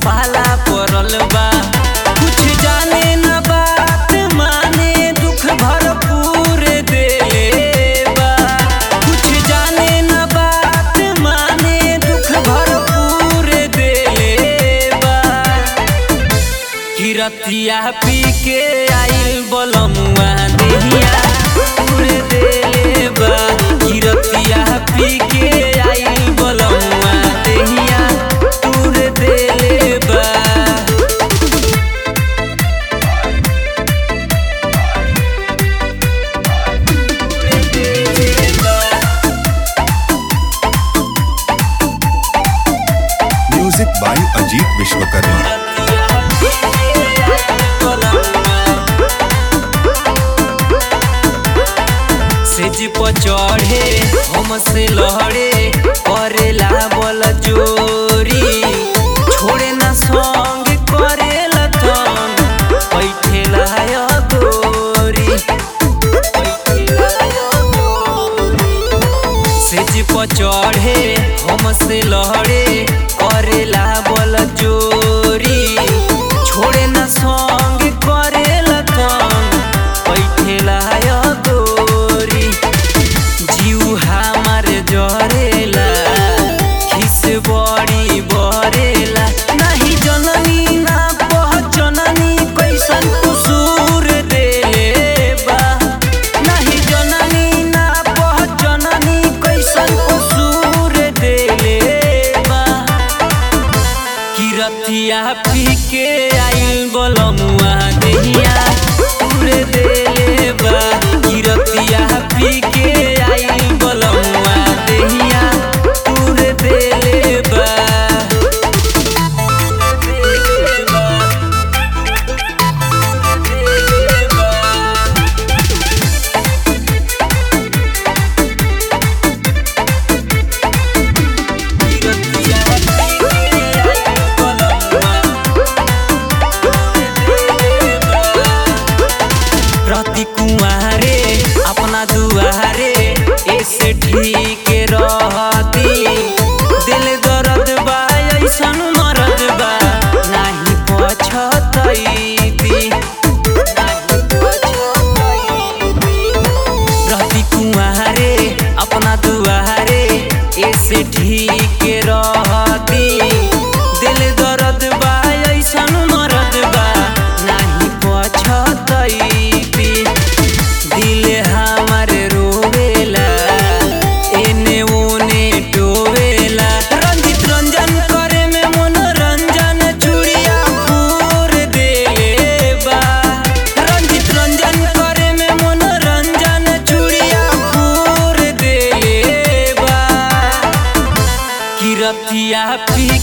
पाला पड़ल बा कुछ जाने न बात माने दुख भरपूर देले बा कुछ जाने न बात माने दुख भरपूर देले बा किरतिया पी के आइल बलमुआ देहिया उड़ देले बा किरतिया पी के आइल बलमुआ देहिया उड़ देले बा उड़ देले बा म्यूजिक बाय अजीत विश्वकर्मा सेज पर चढ़े हमसे लहड़े करेला बल जोरी छोड़े ना संग करेला तंग बैठेला या गोरी बैठेला या गोरी सेज पर चढ़े हमसे लहड़े करेला बल जोरी छोड़े न संग करेला तंग बैठेला या गोरी जीव हमार जरेला खिस बड़ी बरेला नाही जननी ना पहचननी कैसन कुसूर देले बा नाही जननी ना पहचननी कैसन कुसूर देले बा किरतिया पी के आइल बलमुआ देहिया उड़ देले बा किरतिया पी के आइल बलमुआ देहिया उड़ देले बा उड़ देले बा उड़ देले बा किरतिया पी के आइल बलमुआ प्रति कुआरे अपना दुआरे ऐसे ठीक रहती दिल दर्द बा ऐसन मरद बा नाही पछतैती नाही पछतैती रहती कुआरे अपना दुआरे ऐसे ठीक रहती दिल दर्द बा ऐसन मरद बा नाही पछतैती दिल हमार रोवेला एने ओने डोवेला रंजित रंजन करे में मनोरंजन चूड़िया फूर देले बा रंजित रंजन करे में मनोरंजन चूड़िया फूर देले बा किरतिया पी